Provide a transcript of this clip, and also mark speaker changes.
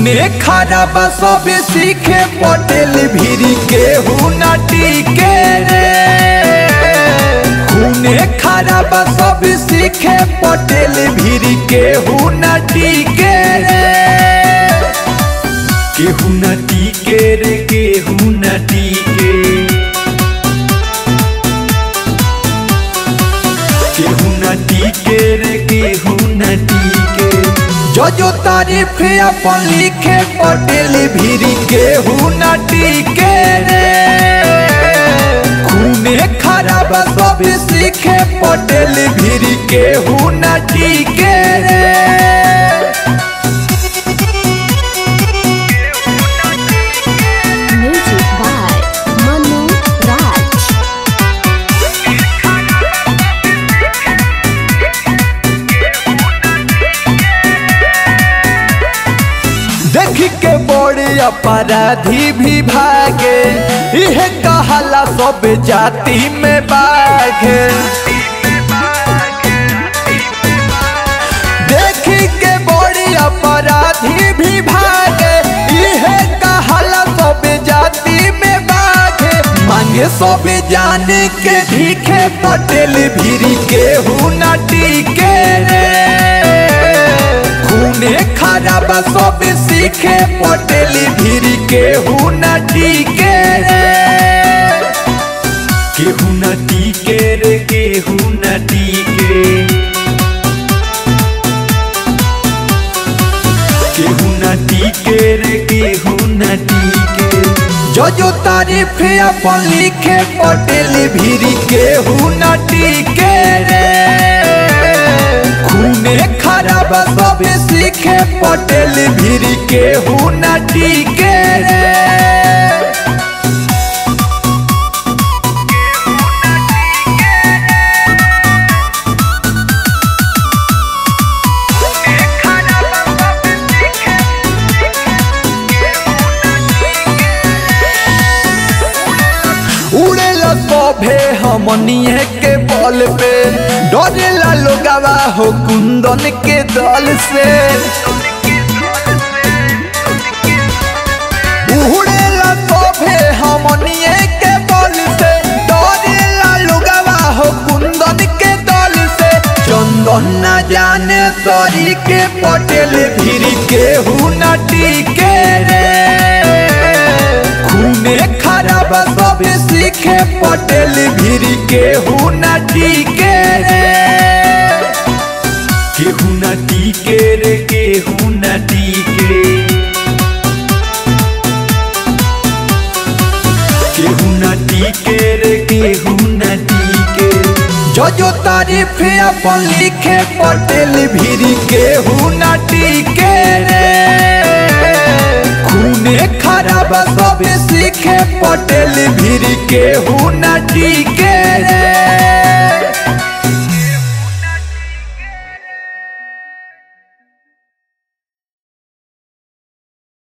Speaker 1: खूने खराब सब सीखे पटेल भिरी के हुनाटी के रे खूने खराब सब सीखे पटेल भिरी के हुनाटी के रे केहू नटी के रे केहू नटी के केहू नटी के रे केहू नटी के जो जो तारीफ अपन लिखे पटेल भिरी केहू नटी के रे खूने खराब सब सीखे पटेल भिरी केहू नटी के रे
Speaker 2: Music by Manu Raj.
Speaker 1: देख के बड़े अपराधी भी भागे यह कहला सब जाति में बाघे देख के बड़े अपराधी भी भागे यह कहला सब जाति में बाघे मांगे सब जाने के भीखे पटेल भिरी के हुनाटी के रे खूने खराब सब सीखे पटेल भिरी के हुनाटी के रे केहू नटी के रे केहू नटी के केहू नटी के रे केहू नटी के जो जो तारीफ अपन लिखे पटेल भिरी केहू नटी के रे खूने खराब सब सीखे पटेल भिरी केहू नटी के रे उड़ेला सभे हमनिए के बल पे डरेला लोगवा हो कुंदन के दल से उड़ेला सभे हमनिए के बल से डरेला लोगवा हो कुंदन के दल से चंदन न जाने सरी के पटेल भिरी के हुनटी के रे खूने खराब सब सीखे पटेल भिरी केहू नटी के रे केहू नटी के रे केहू नटी के केहू नटी के रे केहू नटी के जो जो तारीफ अपन लिखे पटेल भिरी केहू नटी के रे खूने खराब सब सीखे पटेल भिरी केहू नटी के रे